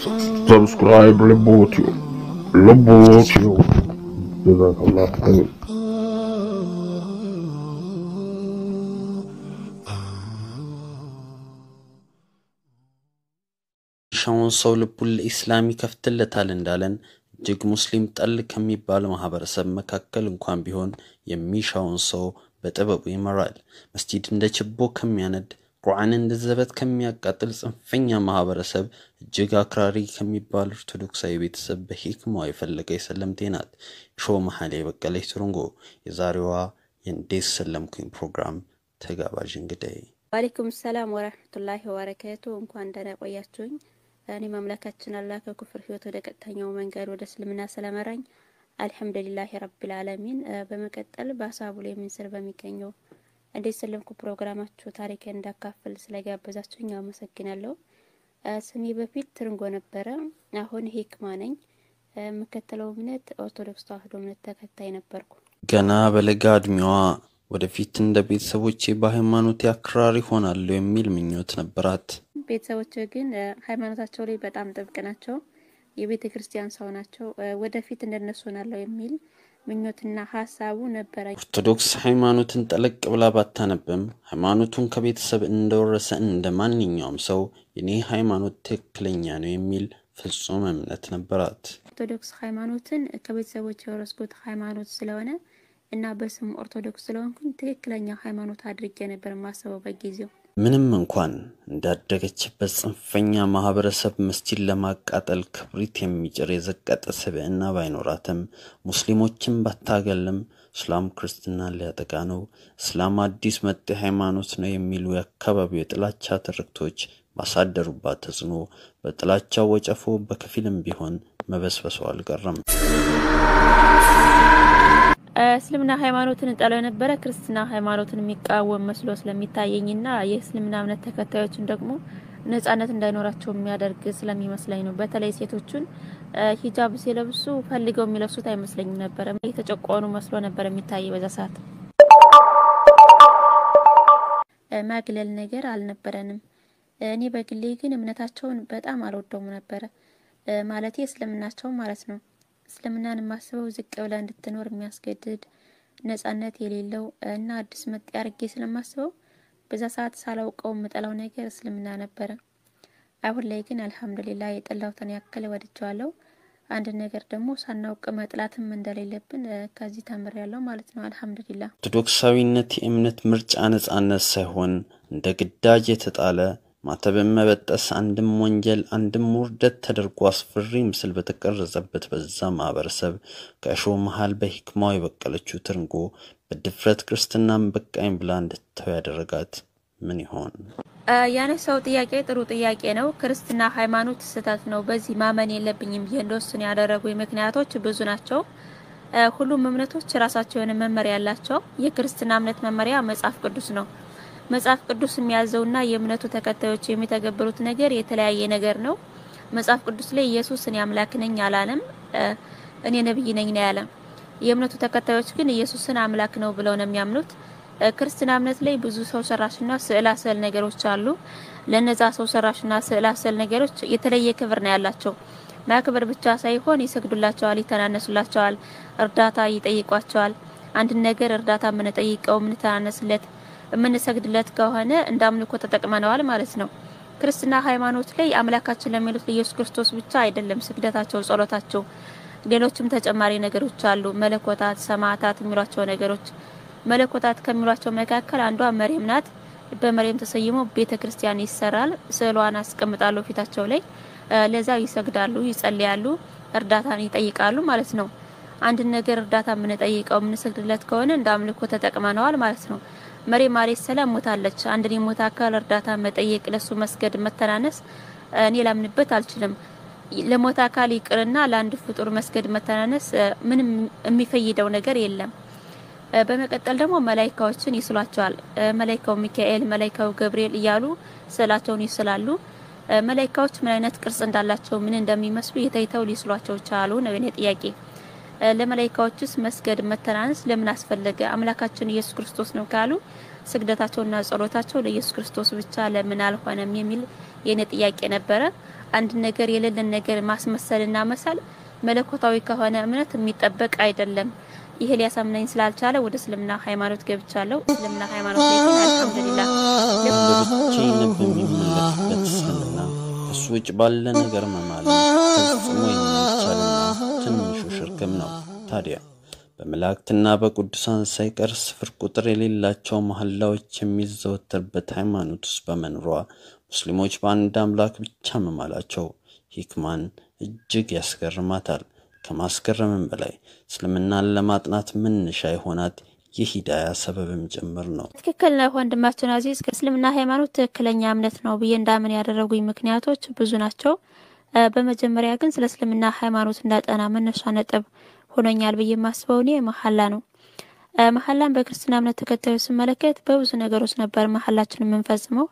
ሰብስክራይብ ልቦትዩ ልቦትዩ ጀዛከላህ ኸይር። ሻውን ሰው ልቡን ለኢስላም ይከፍትለታል እንዳለን እጅግ ሙስሊም ጠል ከሚባል ማህበረሰብ መካከል እንኳን ቢሆን የሚሻውን ሰው በጥበቡ ይመራል። መስጂድ እንደ ችቦ ከሚያነድ ቁርአን እንደ ዘበት ከሚያቃጥል ጽንፈኛ ማህበረሰብ እጅግ አክራሪ ከሚባል ኦርቶዶክሳዊ ቤተሰብ በሂክማዋ የፈለገ የሰለምቴ ናት። ሾ መሀል የበቀለች ትርንጎ የዛሬዋ የእንዴት ሰለምኩኝ ፕሮግራም ተጋባዥ እንግዳይ ዋሌይኩም ሰላም ወረህመቱላሂ ወበረካቱ። እንኳን ደህና ቆያችሁኝ። እኔ ማምላካችን አላህ ከኩፍር ህይወት ወደ ቀጥተኛው መንገድ ወደ እስልምና ስለመራኝ አልሐምዱሊላሂ ረቢል ዓለሚን። በመቀጠል በሀሳቡ ላይ የምንስር በሚገኘው እንዴት ሰለምኩ ፕሮግራማችሁ ታሪክ እንዳካፍል ስለጋበዛችሁኝ አመሰግናለሁ። ስሜ በፊት ትርንጎ ነበረ፣ አሁን ሂክማ ነኝ። የምከተለው እምነት ኦርቶዶክስ ተዋህዶ እምነት ተከታይ ነበርኩ። ገና በለጋ እድሜዋ ወደፊት እንደ ቤተሰቦቼ በሃይማኖቴ አክራሪ ሆናለሁ የሚል ምኞት ነበራት። ቤተሰቦች ግን ሃይማኖታቸው ላይ በጣም ጥብቅ ናቸው። የቤተ ክርስቲያን ሰው ናቸው። ወደፊት እንደነሱ ሆናለሁ የሚል ምኞትና ሀሳቡ ነበረ። ኦርቶዶክስ ሃይማኖትን ጠለቅ ብላ ባታነብም ሃይማኖቱን ከቤተሰብ እንደወረሰ እንደ ማንኛውም ሰው የኔ ሃይማኖት ትክክለኛ ነው የሚል ፍጹም እምነት ነበራት። ኦርቶዶክስ ሃይማኖትን ከቤተሰቦች የወረስኩት ሃይማኖት ስለሆነ እና በስም ኦርቶዶክስ ስለሆንኩኝ ትክክለኛ ሃይማኖት አድርጌ ነበር የማስበው በጊዜው። ምንም እንኳን እንዳደገችበት ጽንፈኛ ማህበረሰብ መስጂድ ለማቃጠል ክብሪት የሚጭር የዘቀጠ ስብዕና ባይኖራትም ሙስሊሞችን ባታገልም እስላም ክርስትናን ሊያጠቃ ነው፣ እስላም አዲስ መጤ ሃይማኖት ነው የሚሉ የአካባቢው የጥላቻ ትርክቶች ባሳደሩባት ተጽዕኖ በጥላቻው ወጨፎ በከፊልም ቢሆን መበስበሷ አልቀረም። እስልምና ሃይማኖትን እንጠላው የነበረ ክርስትና ሃይማኖትን የሚቃወም መስሎ ስለሚታየኝና የእስልምና እምነት ተከታዮችን ደግሞ ነጻነት እንዳይኖራቸው የሚያደርግ ስለሚመስለኝ ነው። በተለይ ሴቶቹን ሂጃብ ሲለብሱ ፈልገው የሚለብሱት አይመስለኝም ነበረ። የተጨቆኑ መስሎ ነበር የሚታይ በዛ ሰዓት። ማግለል ነገር አልነበረንም። እኔ በግሌ ግን እምነታቸውን በጣም አልወደውም ነበረ። ማለቴ እስልምናቸውን ማለት ነው። እስልምናን የማስበው ዝቅ ብላ እንድትኖር የሚያስገድድ ነጻነት የሌለው እና አዲስ መጤ አርጌ ስለማስበው በዛ ሰዓት ሳላውቀው የምጠላው ነገር እስልምና ነበረ። አሁን ላይ ግን አልሐምዱሊላ የጠላሁትን ያክል ወድጀዋለሁ። አንድ ነገር ደግሞ ሳናውቅ መጥላትም እንደሌለብን ከዚህ ተምሬያለሁ ማለት ነው። አልሐምዱሊላ ኦርቶዶክሳዊነት የእምነት ምርጫ ነጻነት ሳይሆን እንደ ግዳጅ የተጣለ ማተብን መበጠስ አንድም ወንጀል አንድም ውርደት ተደርጎ አስፈሪ ምስል በተቀረጸበት በዛ ማህበረሰብ ከእሾህ መሃል በሂክማው የበቀለችው ትርንጎ በድፍረት ክርስትናን በቃኝ ብላ እንድትተው ያደረጋት ምን ይሆን? ያነሳው ጥያቄ ጥሩ ጥያቄ ነው። ክርስትና ሃይማኖት ስህተት ነው፣ በዚህ ማመን የለብኝም ብዬ እንደወስን ያደረጉ ምክንያቶች ብዙ ናቸው። ሁሉም እምነቶች የራሳቸው የሆነ መመሪያ ያላቸው። የክርስትና እምነት መመሪያ መጽሐፍ ቅዱስ ነው። መጽሐፍ ቅዱስ የሚያዘውና የእምነቱ ተከታዮች የሚተገብሩት ነገር የተለያየ ነገር ነው። መጽሐፍ ቅዱስ ላይ ኢየሱስ እኔ አምላክ ነኝ አላለም፣ እኔ ነብይ ነኝ ነው ያለ። የእምነቱ ተከታዮች ግን ኢየሱስን አምላክ ነው ብለው ነው የሚያምኑት። ክርስትና እምነት ላይ ብዙ ሰው ሰራሽና ስዕላ ስዕል ነገሮች አሉ። ለነዛ ሰው ሰራሽና ስዕላ ስዕል ነገሮች የተለየ ክብር ነው ያላቸው። ማክበር ብቻ ሳይሆን ይሰግዱላቸዋል፣ ይተናነሱላቸዋል፣ እርዳታ ይጠይቋቸዋል። አንድን ነገር እርዳታ የምንጠይቀው የምንተናነስለት የምንሰግድለት ከሆነ እንደ አምልኮ ተጠቅመነዋል ማለት ነው። ክርስትና ሃይማኖት ላይ አምላካችን ለሚሉት ለኢየሱስ ክርስቶስ ብቻ አይደለም ስግደታቸው፣ ጸሎታቸው፣ ሌሎችም ተጨማሪ ነገሮች አሉ። መለኮታት፣ ሰማዕታት የሚሏቸው ነገሮች መለኮታት ከሚሏቸው መካከል አንዷ መሬም ናት። በመሬም ተሰይሞ ቤተ ክርስቲያን ይሰራል። ስዕሏን አስቀምጣሉ ፊታቸው ላይ ለዛ ይሰግዳሉ፣ ይጸልያሉ፣ እርዳታን ይጠይቃሉ ማለት ነው። አንድን ነገር እርዳታ የምንጠይቀው የምንሰግድለት ከሆነ እንደ አምልኮ ተጠቅመነዋል ማለት ነው። መሬም አለይሂ ሰላም ሞታለች። አንድን የሞተ አካል እርዳታ መጠየቅ፣ ለሱ መስገድ፣ መተናነስ እኔ ላምንበት አልችልም። ለሞተ አካል ይቅርና ለአንድ ፍጡር መስገድ፣ መተናነስ ምንም የሚፈይደው ነገር የለም። በመቀጠል ደግሞ መላይካዎችን ይስሏቸዋል። መላይካው ሚካኤል፣ መላይካው ገብርኤል እያሉ ስዕላቸውን ይስላሉ። መላይካዎች ምን አይነት ቅርጽ እንዳላቸው ምን እንደሚመስሉ የተይተው ሊስሏቸው ቻሉ ነው የኔ ጥያቄ። ለመላይካዎችስ መስገድ መተናነስ ለምን አስፈለገ? አምላካችን ኢየሱስ ክርስቶስ ነው ካሉ ስግደታቸውና ጸሎታቸው ለኢየሱስ ክርስቶስ ብቻ ለምን አልሆነም የሚል የኔ ጥያቄ ነበረ። አንድ ነገር የሌለን ነገር ማስመሰልና መሳል መለኮታዊ ከሆነ እምነት የሚጠበቅ አይደለም። ይህ ሊያሳምነኝ ስላልቻለ ወደ እስልምና ሃይማኖት ገብቻለሁ። እስልምና ሃይማኖት ላይ ግን አልሐምዱሊላህ በብቻዬን በሚመለክበት እስልምና ከሱ ውጭ ባለ ነገር መማል ፈጽሞ የማይቻልና ትንሹ ሽርክም ነው። ታዲያ በመላእክትና በቅዱሳን ሳይቀር ስፍር ቁጥር የሌላቸው መሐላዎች የሚዘወተርበት ሃይማኖት ውስጥ በመኖሯ ሙስሊሞች በአንድ አምላክ ብቻ መማላቸው ሂክማን እጅግ ያስገርማታል። ከማስገረምም በላይ እስልምናን ለማጥናት መነሻ የሆናት የሂዳያ ሰበብም ጭምር ነው። ትክክል ነህ ወንድማችን አዚዝ። ከእስልምና ሃይማኖት ትክክለኛ እምነት ነው ብዬ እንዳምን ያደረጉኝ ምክንያቶች ብዙ ናቸው። በመጀመሪያ ግን ስለ እስልምና ሃይማኖት እንዳጠና መነሻ ነጥብ ሆኖኛል ብዬ የማስበው እኔ መሐላ ነው። መሐላን በክርስትና እምነት ተከታዮች ስመለከት በብዙ ነገሮች ነበር መሐላችን የምንፈጽመው።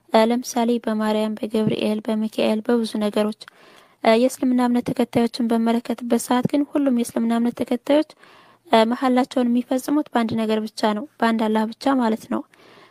ለምሳሌ በማርያም፣ በገብርኤል፣ በሚካኤል በብዙ ነገሮች። የእስልምና እምነት ተከታዮችን በመለከትበት ሰዓት ግን ሁሉም የእስልምና እምነት ተከታዮች መሐላቸውን የሚፈጽሙት በአንድ ነገር ብቻ ነው፣ በአንድ አላህ ብቻ ማለት ነው።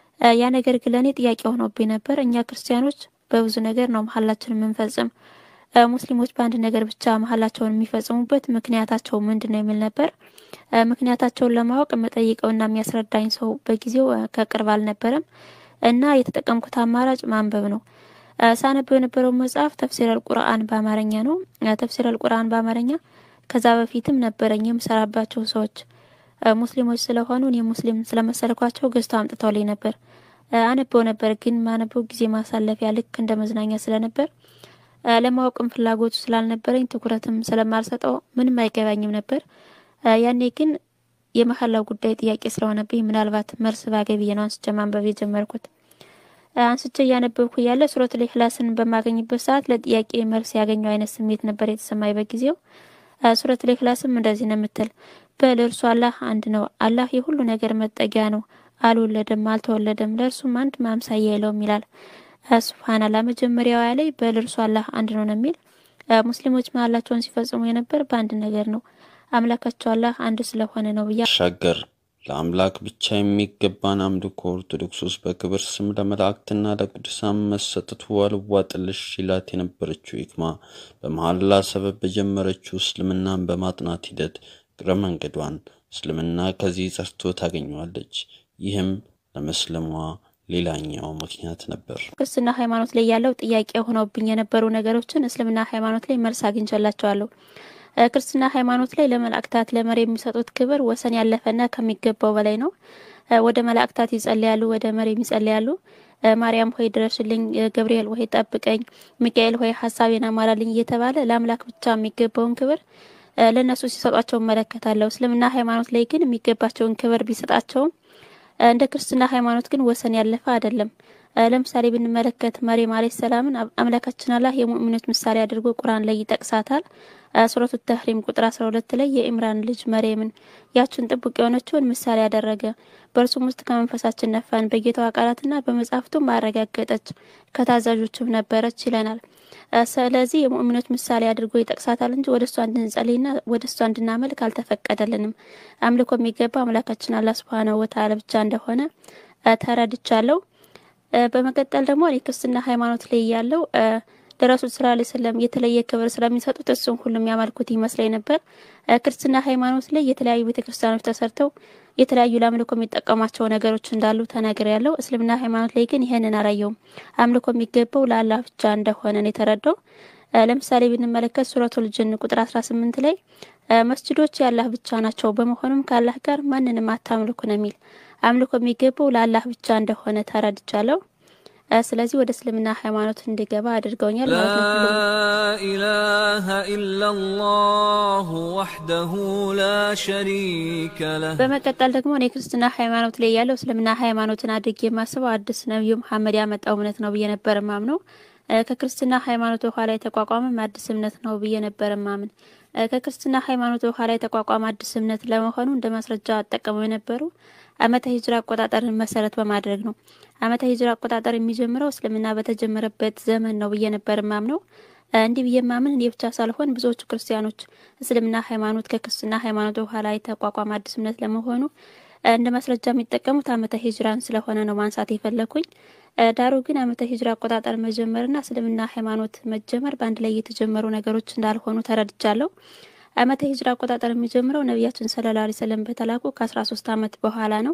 ያ ነገር ግን ለእኔ ጥያቄ ሆኖብኝ ነበር። እኛ ክርስቲያኖች በብዙ ነገር ነው መሐላችን የምንፈጽም ሙስሊሞች በአንድ ነገር ብቻ መሐላቸውን የሚፈጽሙበት ምክንያታቸው ምንድን ነው የሚል ነበር። ምክንያታቸውን ለማወቅ የምጠይቀውና የሚያስረዳኝ ሰው በጊዜው ከቅርብ አልነበረም እና የተጠቀምኩት አማራጭ ማንበብ ነው። ሳነበው የነበረው መጽሐፍ ተፍሲር አልቁርአን በአማርኛ ነው። ተፍሲር አልቁርአን በአማርኛ ከዛ በፊትም ነበረኝ የምሰራባቸው ሰዎች ሙስሊሞች ስለሆኑ እኔ ሙስሊም ስለመሰልኳቸው ገዝተው አምጥተውልኝ ነበር። አነበው ነበር ግን ማነበው ጊዜ ማሳለፊያ ልክ እንደ መዝናኛ ስለነበር ለማወቅም ፍላጎቱ ስላልነበረኝ ትኩረትም ስለማልሰጠው ምንም አይገባኝም ነበር። ያኔ ግን የመሐላው ጉዳይ ጥያቄ ስለሆነብኝ ምናልባት መልስ ባገኝ ብዬ ነው አንስቼ ማንበብ የጀመርኩት። አንስቼ እያነበብኩ እያለ ሱረቱል ኢኽላስን በማገኝበት ሰዓት ለጥያቄ መልስ ያገኘው አይነት ስሜት ነበር የተሰማኝ በጊዜው። ሱረቱል ኢኽላስም እንደዚህ ነው የምትል፣ በል እርሱ አላህ አንድ ነው፣ አላህ የሁሉ ነገር መጠጊያ ነው፣ አልወለደም፣ አልተወለደም፣ ለእርሱም አንድ ማምሳያ የለውም ይላል። ሱብሃንአላ መጀመሪያው ላይ በል እርሱ አላህ አንድ ነው ነው የሚል ሙስሊሞች መሐላቸውን ሲፈጽሙ የነበር በአንድ ነገር ነው፣ አምላካቸው አላህ አንድ ስለሆነ ነው ብያ ሻገር ለአምላክ ብቻ የሚገባን አምልኮ ኦርቶዶክስ ውስጥ በክብር ስም ለመላእክትና ለቅዱሳን መሰጠቱ አልዋጥልሽ ይላት የነበረችው ሂክማ በመሐላ ሰበብ በጀመረችው እስልምናን በማጥናት ሂደት እግረ መንገዷን እስልምና ከዚህ ጸርቶ ታገኘዋለች። ይህም ለመስለሟ ሌላኛው ምክንያት ነበር። ክርስትና ሃይማኖት ላይ ያለው ጥያቄ ሆነውብኝ የነበሩ ነገሮችን እስልምና ሃይማኖት ላይ መልስ አግኝቼላቸዋለሁ። ክርስትና ሃይማኖት ላይ ለመላእክታት ለመሪ የሚሰጡት ክብር ወሰን ያለፈና ከሚገባው በላይ ነው። ወደ መላእክታት ይጸልያሉ፣ ወደ መሪም ይጸልያሉ። ማርያም ሆይ ድረሽልኝ፣ ገብርኤል ሆይ ጠብቀኝ፣ ሚካኤል ሆይ ሀሳቤን አሟላልኝ እየተባለ ለአምላክ ብቻ የሚገባውን ክብር ለእነሱ ሲሰጧቸው እመለከታለሁ። እስልምና ሃይማኖት ላይ ግን የሚገባቸውን ክብር ቢሰጣቸውም እንደ ክርስትና ሃይማኖት ግን ወሰን ያለፈ አይደለም። ለምሳሌ ብንመለከት መርየም አለይሂ ሰላምን አምላካችን አላህ የሙእሚኖች ምሳሌ አድርጎ ቁርአን ላይ ይጠቅሳታል። ሱረቱ ተህሪም ቁጥር 12 ላይ የኢምራን ልጅ መርየምን ያችን ጥቡቅ የሆነችውን ምሳሌ ያደረገ በእርሱም ውስጥ ከመንፈሳችን ነፋን፣ በጌታዋ ቃላትና በመጽሐፍቱም አረጋገጠች፣ ከታዛዦችም ነበረች ይለናል። ስለዚህ የሙእሚኖች ምሳሌ አድርጎ ይጠቅሳታል እንጂ ወደ እሷ እንድንጸልይና ወደ እሷ እንድናመልክ አልተፈቀደልንም። አምልኮ የሚገባ አምላካችን አላህ ሱብሃነሁ ወተዓላ ብቻ እንደሆነ ተረድቻለሁ። በመቀጠል ደግሞ እኔ ክርስትና ሃይማኖት ላይ ያለው ለረሱል ስላ ላ ስለም የተለየ ክብር ስለሚሰጡት እሱም ሁሉም ያመልኩት ይመስለኝ ነበር። ክርስትና ሃይማኖት ላይ የተለያዩ ቤተ ክርስቲያኖች ተሰርተው የተለያዩ ለአምልኮ የሚጠቀሟቸው ነገሮች እንዳሉ ተናግሬ ያለው። እስልምና ሃይማኖት ላይ ግን ይህንን አላየውም። አምልኮ የሚገባው ለአላህ ብቻ እንደሆነ ነው የተረዳው። ለምሳሌ ብንመለከት ሱረቱል ጅን ቁጥር 18 ላይ መስጅዶች የአላህ ብቻ ናቸው፣ በመሆኑም ከአላህ ጋር ማንንም አታምልኩ ነው የሚል አምልኮ የሚገባው ለአላህ ብቻ እንደሆነ ተረድቻለሁ። ስለዚህ ወደ እስልምና ሃይማኖት እንድገባ አድርገውኛል ማለት ነው። ኢላሃ ኢላላሁ ወሕደሁ ላ ሸሪከ ለህ። በመቀጠል ደግሞ እኔ ክርስትና ሃይማኖት ላይ ያለው እስልምና ሃይማኖትን አድርጌ የማስበው አዲስ ነብዩ መሐመድ ያመጣው እምነት ነው ብዬ ነበር ማምነው። ከክርስትና ሃይማኖት በኋላ የተቋቋመም አዲስ እምነት ነው ብዬ ነበር ማምን። ከክርስትና ሃይማኖት በኋላ የተቋቋመ አዲስ እምነት ለመሆኑ እንደ ማስረጃ አጠቀመው የነበሩ ዓመተ ሂጅራ አቆጣጠርን መሰረት በማድረግ ነው። ዓመተ ሂጅራ አቆጣጠር የሚጀምረው እስልምና በተጀመረበት ዘመን ነው ብዬ ነበር ማምነው። እንዲህ ብዬ ማምን እኔ ብቻ ሳልሆን ብዙዎቹ ክርስቲያኖች እስልምና ሃይማኖት ከክርስትና ሃይማኖት በኋላ የተቋቋመ አዲስ እምነት ለመሆኑ እንደ ማስረጃ የሚጠቀሙት ዓመተ ሂጅራን ስለሆነ ነው ማንሳት የፈለኩኝ። ዳሩ ግን ዓመተ ሂጅራ አቆጣጠር መጀመርና እስልምና ሃይማኖት መጀመር በአንድ ላይ የተጀመሩ ነገሮች እንዳልሆኑ ተረድቻለሁ። ዓመተ ሂጅራ አቆጣጠር የሚጀምረው ነቢያችን ሰለላሁ ዐለይሂ ወሰለም በተላኩ ከ13 ዓመት በኋላ ነው።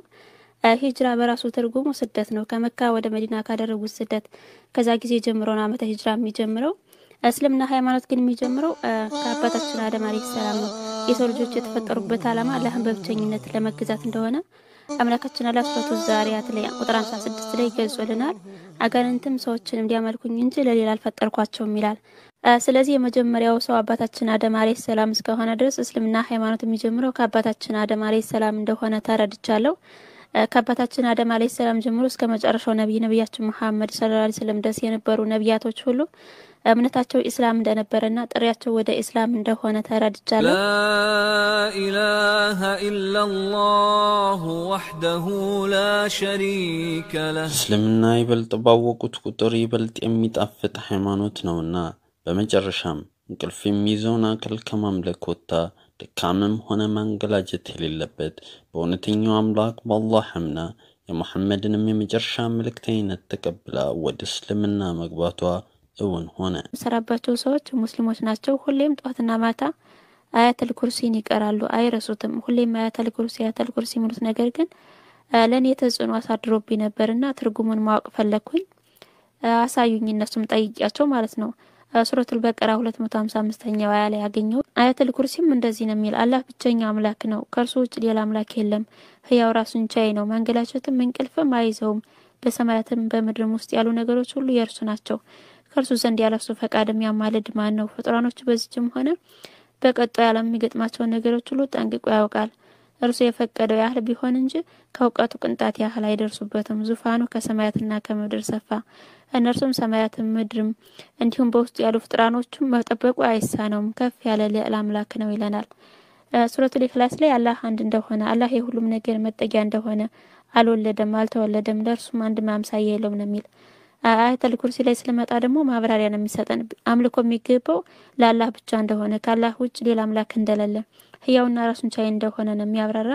ሂጅራ በራሱ ትርጉሙ ስደት ነው። ከመካ ወደ መዲና ካደረጉት ስደት ከዛ ጊዜ ጀምሮ ነው ዓመተ ሂጅራ የሚጀምረው። እስልምና ሃይማኖት ግን የሚጀምረው ከአባታችን አደም አለይሂ ሰላም ነው። የሰው ልጆች የተፈጠሩበት ዓላማ አላህን በብቸኝነት ለመገዛት እንደሆነ አምላካችን አላህ ሱረቱ ዛሪያት ላይ ቁጥር 56 ላይ ገልጾልናል። አጋንንትም ሰዎችን እንዲያመልኩኝ እንጂ ለሌላ አልፈጠርኳቸውም ይላል። ስለዚህ የመጀመሪያው ሰው አባታችን አደም አለይሂ ሰላም እስከሆነ ድረስ እስልምና ሃይማኖት የሚጀምረው ከአባታችን አደም አለይሂ ሰላም እንደሆነ ተረድቻለሁ። ከአባታችን አደም አለይሂ ሰላም ጀምሮ እስከ መጨረሻው ነቢይ ነቢያችን መሐመድ ሰለላሁ ዐለይሂ ወሰለም ድረስ የነበሩ ነቢያቶች ሁሉ እምነታቸው ኢስላም እንደነበረና ጥሪያቸው ወደ ኢስላም እንደሆነ ተረድቻለሁ። لا إله إلا الله وحده لا شريك له እስልምና ይበልጥ ባወቁት ቁጥር ይበልጥ የሚጣፍጥ ሃይማኖት ነውና በመጨረሻም እንቅልፍ የሚይዘውን አካል ከማምለክ ወጥታ ድካምም ሆነ ማንገላጀት የሌለበት በእውነተኛው አምላክ በአላህ አምና የሙሐመድንም የመጨረሻ መልእክተኝነት ተቀብላ ወደ እስልምና መግባቷ እውን ሆነ። የምሰራባቸው ሰዎች ሙስሊሞች ናቸው። ሁሌም ጠዋትና ማታ አያተል ኩርሲን ይቀራሉ፣ አይረሱትም። ሁሌም አያተል ኩርሲ አያተል ኩርሲ የሚሉት ነገር ግን ለእኔ ተጽዕኖ አሳድሮብኝ ነበርና ትርጉሙን ማወቅ ፈለግኩኝ። አሳዩኝ፣ እነሱም ጠይቂያቸው ማለት ነው። ሱረቱል በቀራ 255ኛው አያ ላይ ያገኘው አያተል ኩርሲም እንደዚህ ነው የሚል አላህ ብቸኛ አምላክ ነው፣ ከእርሱ ውጭ ሌላ አምላክ የለም፣ ህያው ራሱን ቻይ ነው፣ መንገላቸትም እንቅልፍም አይዘውም፣ በሰማያትም በምድርም ውስጥ ያሉ ነገሮች ሁሉ የእርሱ ናቸው ከእርሱ ዘንድ ያለሱ ፈቃድ የሚያማልድ ማን ነው? ፍጡራኖቹ በዚችም ሆነ በቀጣዩ ዓለም የሚገጥማቸውን ነገሮች ሁሉ ጠንቅቆ ያውቃል። እርሱ የፈቀደው ያህል ቢሆን እንጂ ከእውቀቱ ቅንጣት ያህል አይደርሱበትም። ዙፋኑ ከሰማያትና ከምድር ሰፋ፣ እነርሱም ሰማያትም ምድርም እንዲሁም በውስጡ ያሉ ፍጡራኖቹም መጠበቁ አይሳነውም። ከፍ ያለ ልዕል አምላክ ነው ይለናል። ሱረቱል ኢኽላስ ላይ አላህ አንድ እንደሆነ አላህ የሁሉም ነገር መጠጊያ እንደሆነ አልወለደም፣ አልተወለደም፣ ለእርሱም አንድ ማምሳያ የለውም ነው የሚል አያተል ኩርሲ ላይ ስለመጣ ደግሞ ማብራሪያ ነው የሚሰጠን። አምልኮ የሚገባው ለአላህ ብቻ እንደሆነ ከአላህ ውጭ ሌላ አምላክ እንደሌለ ህያውና ራሱን ቻይ እንደሆነ ነው የሚያብራራ።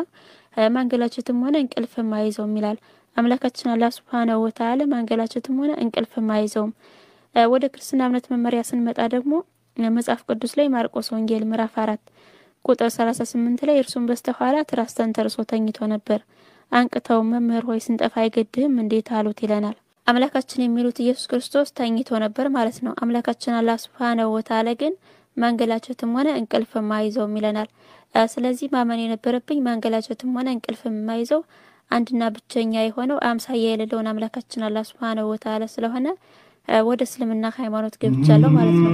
ማንገላቸትም ሆነ እንቅልፍም አይዘውም ይላል አምላካችን አላህ ሱብሃነሁ ወተዓላ። ማንገላቸትም ሆነ እንቅልፍም አይዘውም። ወደ ክርስትና እምነት መመሪያ ስንመጣ ደግሞ መጽሐፍ ቅዱስ ላይ ማርቆስ ወንጌል ምዕራፍ አራት ቁጥር ሰላሳ ስምንት ላይ እርሱም በስተኋላ ትራስ ተንተርሶ ተኝቶ ነበር። አንቅተው መምህር ሆይ ስንጠፋ አይገድህም እንዴት አሉት ይለናል። አምላካችን የሚሉት ኢየሱስ ክርስቶስ ተኝቶ ነበር ማለት ነው። አምላካችን አላህ ሱብሃነሁ ወተዓላ ግን ማንገላቸትም ሆነ እንቅልፍም አይዘውም ይለናል። ስለዚህ ማመን የነበረብኝ ማንገላቸትም ሆነ እንቅልፍም የማይዘው አንድና ብቸኛ የሆነው አምሳያ የሌለውን አምላካችን አላህ ሱብሃነሁ ወተዓላ ስለሆነ ወደ እስልምና ሃይማኖት ገብቻለሁ ማለት ነው።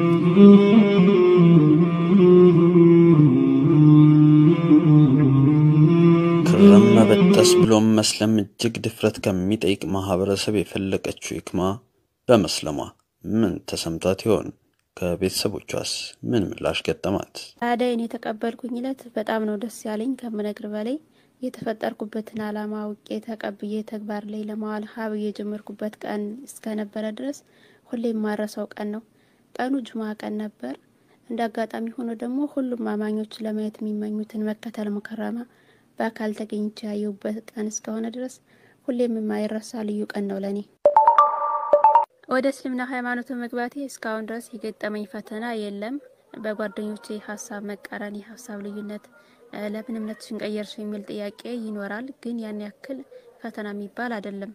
ክርም መበጠስ ብሎም መስለም እጅግ ድፍረት ከሚጠይቅ ማህበረሰብ የፈለቀችው ይክማ በመስለሟ ምን ተሰምቷት ይሆን? ከቤተሰቦቿስ ምን ምላሽ ገጠማት? አደይን የተቀበልኩኝ እለት በጣም ነው ደስ ያለኝ ከምነግር በላይ የተፈጠርኩበትን ዓላማ አውቄ ተቀብዬ ተግባር ላይ ለማዋል ሀብ የጀመርኩበት ቀን እስከነበረ ድረስ ሁሌም ማረሰው ቀን ነው። ቀኑ ጁማ ቀን ነበር። እንደ አጋጣሚ ሆኖ ደግሞ ሁሉም አማኞች ለማየት የሚመኙትን መከተል ሙከረማ በአካል ተገኝቼ ያየሁበት ቀን እስከሆነ ድረስ ሁሌም የማይረሳ ልዩ ቀን ነው ለኔ። ወደ እስልምና ሃይማኖት መግባቴ እስካሁን ድረስ የገጠመኝ ፈተና የለም። በጓደኞቼ ሀሳብ መቃረን፣ የሀሳብ ልዩነት፣ ለምን እምነትሽን ቀየርሽ የሚል ጥያቄ ይኖራል። ግን ያን ያክል ፈተና የሚባል አይደለም።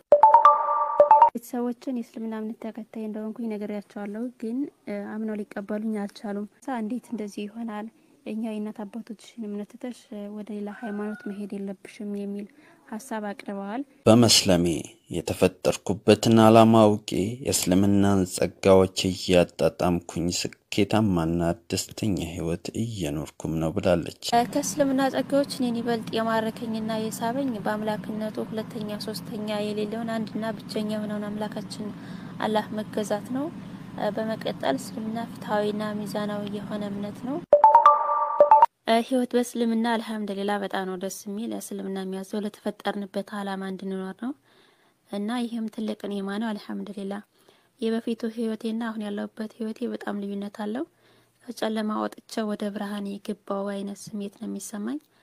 ቤተሰቦችን የእስልምና እምነት ተከታይ እንደሆንኩኝ ነግሬያቸዋለሁ። ግን አምነው ሊቀበሉኝ አልቻሉም። ሳ እንዴት እንደዚህ ይሆናል? እኛ የእናት አባቶችሽን እምነት ትተሽ ወደ ሌላ ሃይማኖት መሄድ የለብሽም የሚል ሀሳብ አቅርበዋል። በመስለሜ የተፈጠርኩበትን ዓላማ አውቄ የእስልምናን ጸጋዎች እያጣጣምኩኝ ስኬታማና ደስተኛ ህይወት እየኖርኩም ነው ብላለች። ከእስልምና ጸጋዎች እኔን ይበልጥ የማረከኝና የሳበኝ በአምላክነቱ ሁለተኛ ሶስተኛ የሌለውን አንድና ብቸኛ የሆነውን አምላካችን አላህ መገዛት ነው። በመቀጠል እስልምና ፍትሐዊና ሚዛናዊ የሆነ እምነት ነው። ህይወት በእስልምና አልሐምዱሊላ በጣም ነው ደስ የሚል። እስልምና የሚያዘው ለተፈጠርንበት አላማ እንድንኖር ነው እና ይህም ትልቅ ኒዕማ ነው። አልሐምዱሊላ የበፊቱ ህይወቴና አሁን ያለሁበት ህይወቴ በጣም ልዩነት አለው። ከጨለማ ወጥቼ ወደ ብርሃን የገባው አይነት ስሜት ነው የሚሰማኝ።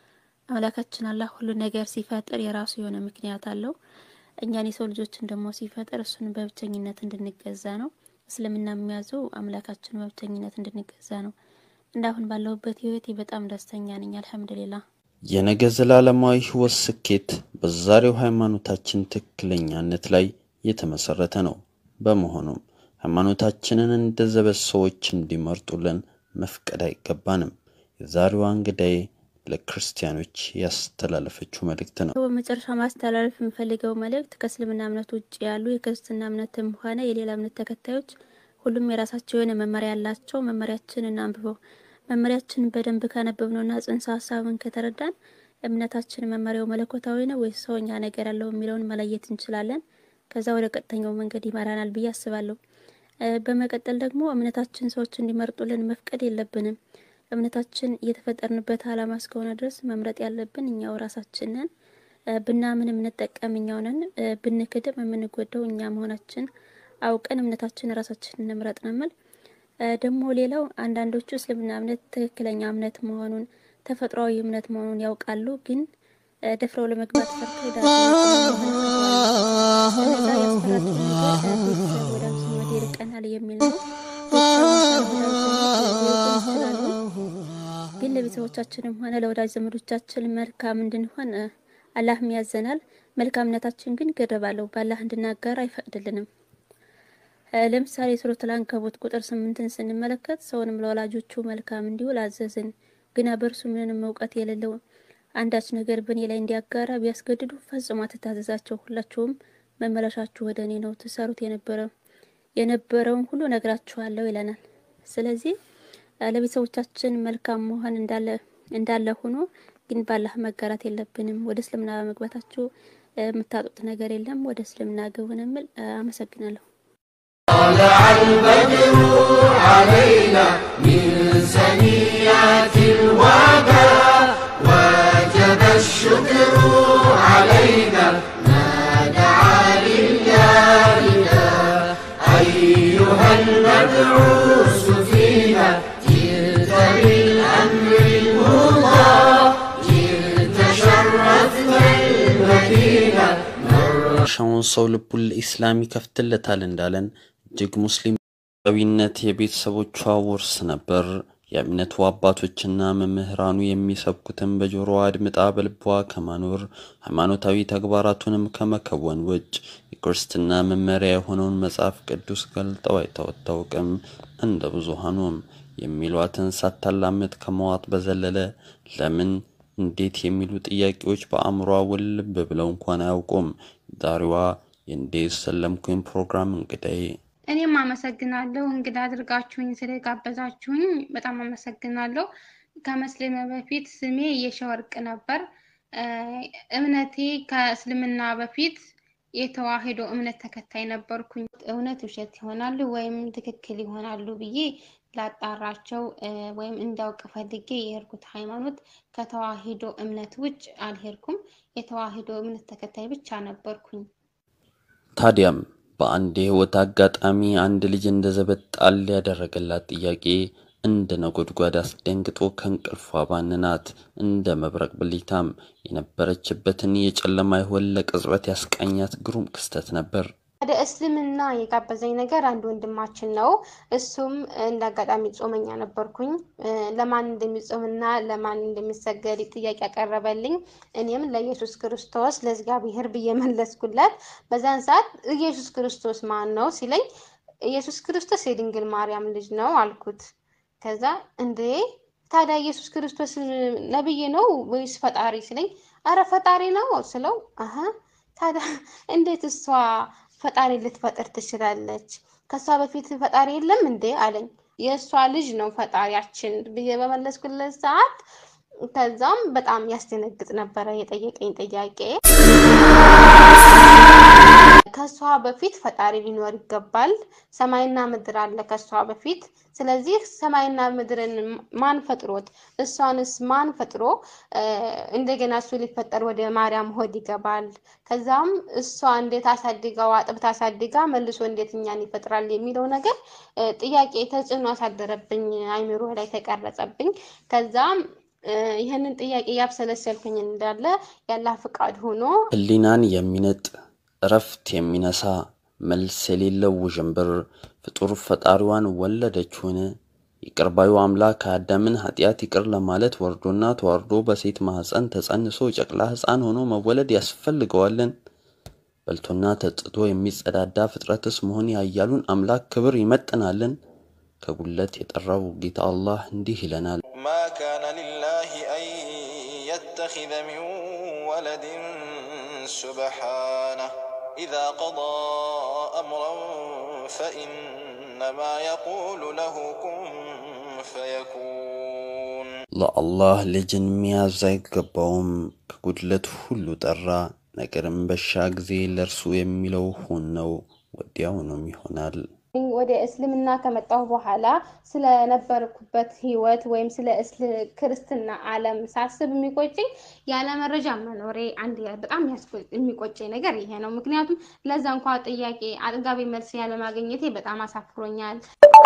አምላካችን አላህ ሁሉ ነገር ሲፈጥር የራሱ የሆነ ምክንያት አለው። እኛን የሰው ልጆችን ደግሞ ሲፈጥር እሱን በብቸኝነት እንድንገዛ ነው። እስልምና የሚያዘው አምላካችን በብቸኝነት እንድንገዛ ነው። እንዳሁን ባለሁበት ህይወቴ በጣም ደስተኛ ነኝ። አልሐምዱሊላህ። የነገ ዘላለማዊ ህይወት ስኬት በዛሬው ሃይማኖታችን ትክክለኛነት ላይ የተመሰረተ ነው። በመሆኑም ሃይማኖታችንን እንደ ዘበት ሰዎች እንዲመርጡልን መፍቀድ አይገባንም። የዛሬዋ እንግዳዬ ለክርስቲያኖች ያስተላለፈችው መልእክት ነው። በመጨረሻ ማስተላለፍ የምፈልገው መልእክት ከእስልምና እምነት ውጭ ያሉ የክርስትና እምነትም ሆነ የሌላ እምነት ተከታዮች ሁሉም የራሳቸው የሆነ መመሪያ ያላቸው። መመሪያችንን አንብበው መመሪያችንን በደንብ ካነበብነውና ጽንሰ ሀሳብን ከተረዳን እምነታችን መመሪያው መለኮታዊ ነው ወይስ ሰውኛ ነገር ያለው የሚለውን መለየት እንችላለን። ከዛ ወደ ቀጥተኛው መንገድ ይመራናል ብዬ አስባለሁ። በመቀጠል ደግሞ እምነታችን ሰዎች እንዲመርጡልን መፍቀድ የለብንም። እምነታችን እየተፈጠርንበት ዓላማ እስከሆነ ድረስ መምረጥ ያለብን እኛው ራሳችንን። ብናምን የምንጠቀም እኛው ነን፣ ብንክድም የምንጎዳው እኛ መሆናችን አውቀን እምነታችን ራሳችን እንምረጥ ነው የምል። ደግሞ ሌላው አንዳንዶቹ እስልምና እምነት ትክክለኛ እምነት መሆኑን ተፈጥሯዊ እምነት መሆኑን ያውቃሉ፣ ግን ደፍረው ለመግባት ፈርተው ዳ እነዛ ያስፈራቸው ነገር ቤተሰብ ወዳጅ ዘመድ ይርቀናል የሚል ነው። ይችላሉ ግን ለቤተሰቦቻችንም ሆነ ለወዳጅ ዘመዶቻችን መልካም እንድንሆን አላህም ያዘናል። መልካምነታችን ግን ገደብ አለው። በአላህ እንድናጋር አይፈቅድልንም። ለምሳሌ ሱረቱል አንከቡት ቁጥር ስምንትን ስንመለከት ሰውንም ለወላጆቹ መልካም እንዲውል አዘዝን፣ ግና በእርሱ ምንም እውቀት የሌለው አንዳች ነገር በእኔ ላይ እንዲያጋራ ቢያስገድዱ ፈጽሞ አትታዘዛቸው። ሁላችሁም መመለሻችሁ ወደ እኔ ነው፣ ትሰሩት የነበረ የነበረውን ሁሉ ነግራችኋለሁ ይለናል። ስለዚህ ለቤተሰቦቻችን መልካም መሆን እንዳለ እንዳለ ሆኖ ግን ባላህ መጋራት የለብንም። ወደ እስልምና በመግባታችሁ የምታጡት ነገር የለም። ወደ እስልምና ግቡ ነው የምል። አመሰግናለሁ። طلع البدر علينا من ثنيات الوداع وجب الشكر علينا ما دعا لله أيها المبعوث فينا جئت بالأمر المضاع جئت شرفت المدينة ሻውን ሰው ልቡን ለኢስላም ይከፍትለታል እንዳለን እጅግ ሙስሊም ዊነት የቤተሰቦቿ ውርስ ነበር። የእምነቱ አባቶችና መምህራኑ የሚሰብኩትን በጆሮዋ አድምጣ በልቧ ከማኖር ሃይማኖታዊ ተግባራቱንም ከመከወን ውጭ የክርስትና መመሪያ የሆነውን መጽሐፍ ቅዱስ ገልጠው አይታወቅም። እንደ ብዙሃኑም የሚሏትን ሳታላምጥ ከመዋጥ በዘለለ ለምን እንዴት የሚሉ ጥያቄዎች በአእምሯ ውልብ ብለው እንኳን አያውቁም። ዛሬዋ የእንዴት ሰለምኩኝ ፕሮግራም እንግዳዬ እኔም አመሰግናለሁ እንግዳ አድርጋችሁኝ ስለጋበዛችሁኝ በጣም አመሰግናለሁ። ከመስለመ በፊት ስሜ የሸወርቅ ነበር። እምነቴ ከእስልምና በፊት የተዋህዶ እምነት ተከታይ ነበርኩኝ። እውነት ውሸት ይሆናሉ ወይም ትክክል ይሆናሉ ብዬ ላጣራቸው ወይም እንዳውቅ ፈልጌ የሄድኩት ሃይማኖት ከተዋህዶ እምነት ውጭ አልሄድኩም። የተዋህዶ እምነት ተከታይ ብቻ ነበርኩኝ። ታዲያም በአንድ የህይወት አጋጣሚ አንድ ልጅ እንደ ዘበት ጣል ያደረገላት ጥያቄ እንደ ነጎድጓድ አስደንግጦ ከእንቅልፏ ባንናት። እንደ መብረቅ ብሊታም የነበረችበትን የጨለማ ህይወት ለቅጽበት ያስቃኛት ግሩም ክስተት ነበር። ወደ እስልምና የጋበዘኝ ነገር አንድ ወንድማችን ነው። እሱም እንደ አጋጣሚ ጾመኛ ነበርኩኝ። ለማን እንደሚጾምና ለማን እንደሚሰገድ ጥያቄ ያቀረበልኝ፣ እኔም ለኢየሱስ ክርስቶስ ለእግዚአብሔር ብዬ መለስኩለት። በዛን ሰዓት ኢየሱስ ክርስቶስ ማን ነው ሲለኝ፣ ኢየሱስ ክርስቶስ የድንግል ማርያም ልጅ ነው አልኩት። ከዛ እንዴ ታዲያ ኢየሱስ ክርስቶስ ነብይ ነው ወይስ ፈጣሪ ሲለኝ፣ አረ ፈጣሪ ነው ስለው፣ አሀ ታዲያ እንዴት እሷ ፈጣሪ ልትፈጥር ትችላለች? ከሷ በፊት ፈጣሪ የለም እንዴ አለኝ። የእሷ ልጅ ነው ፈጣሪያችን ብዬ በመለስኩለት ሰዓት ከዛም በጣም ያስደነግጥ ነበረ የጠየቀኝ ጥያቄ። ከሷ በፊት ፈጣሪ ሊኖር ይገባል። ሰማይና ምድር አለ ከሷ በፊት። ስለዚህ ሰማይና ምድርን ማን ፈጥሮት? እሷንስ ማን ፈጥሮ እንደገና እሱ ሊፈጠር ወደ ማርያም ሆድ ይገባል? ከዛም እሷ እንዴት አሳድጋው አጥብታ አሳድጋ መልሶ እንዴት እኛን ይፈጥራል የሚለው ነገር ጥያቄ ተጽዕኖ አሳደረብኝ፣ አይምሮ ላይ ተቀረጸብኝ። ከዛም ይህንን ጥያቄ ያብሰለሰልኩኝ እንዳለ ያላህ ፍቃድ ሆኖ ህሊናን የሚነጥ እረፍት የሚነሳ መልስ የሌለው ውዥንብር ፍጡር ፈጣሪዋን ወለደችውን? ይቅር ባዩ አምላክ አዳምን ኃጢአት ይቅር ለማለት ወርዶና ተዋርዶ በሴት ማኅፀን ተጸንሶ ጨቅላ ሕፃን ሆኖ መወለድ ያስፈልገዋልን? በልቶና ተጥቶ የሚጸዳዳ ፍጥረትስ መሆን ያያሉን አምላክ ክብር ይመጥናልን? ከጉለት የጠራው ጌታ አላህ እንዲህ ይለናል። ما كان لله أن يتخذ من ولد سبحانه إذا قضى أمرا فإنما يقول له كن فيكون ለአላህ ልጅን መያዝ አይገባውም። ከጉድለት ሁሉ ጠራ። ነገርም በሻ ጊዜ ለእርሱ የሚለው ሁን ነው፣ ወዲያውኑም ይሆናል። ወደ እስልምና ከመጣሁ በኋላ ስለነበርኩበት ህይወት ወይም ስለ ክርስትና ዓለም ሳስብ የሚቆጨኝ ያለ መረጃ መኖሬ አንድ በጣም የሚቆጨኝ ነገር ይሄ ነው። ምክንያቱም ለዛ እንኳ ጥያቄ አጥጋቢ መልስ ያለማግኘቴ በጣም አሳፍሮኛል።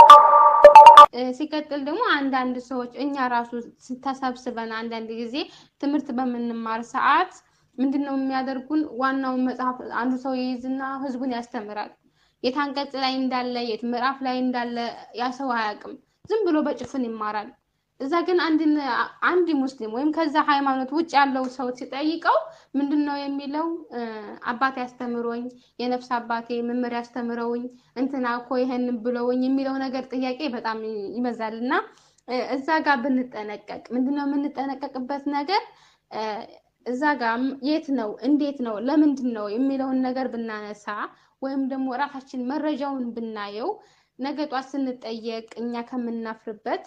ሲቀጥል ደግሞ አንዳንድ ሰዎች እኛ ራሱ ተሰብስበን አንዳንድ ጊዜ ትምህርት በምንማር ሰዓት ምንድን ነው የሚያደርጉን? ዋናውን መጽሐፍ አንዱ ሰው ይይዝና ህዝቡን ያስተምራል። የት አንቀጽ ላይ እንዳለ የት ምዕራፍ ላይ እንዳለ ያ ሰው አያውቅም። ዝም ብሎ በጭፍን ይማራል። እዛ ግን አንድ ሙስሊም ወይም ከዛ ሃይማኖት ውጭ ያለው ሰው ሲጠይቀው ምንድን ነው የሚለው? አባቴ ያስተምሮኝ፣ የነፍስ አባቴ መምህር ያስተምረውኝ፣ እንትና እኮ ይሄንን ብለውኝ የሚለው ነገር ጥያቄ በጣም ይበዛል እና እዛ ጋር ብንጠነቀቅ ምንድን ነው የምንጠነቀቅበት ነገር እዛ ጋር የት ነው እንዴት ነው ለምንድን ነው የሚለውን ነገር ብናነሳ ወይም ደግሞ ራሳችን መረጃውን ብናየው ነገ ጧት ስንጠየቅ እኛ ከምናፍርበት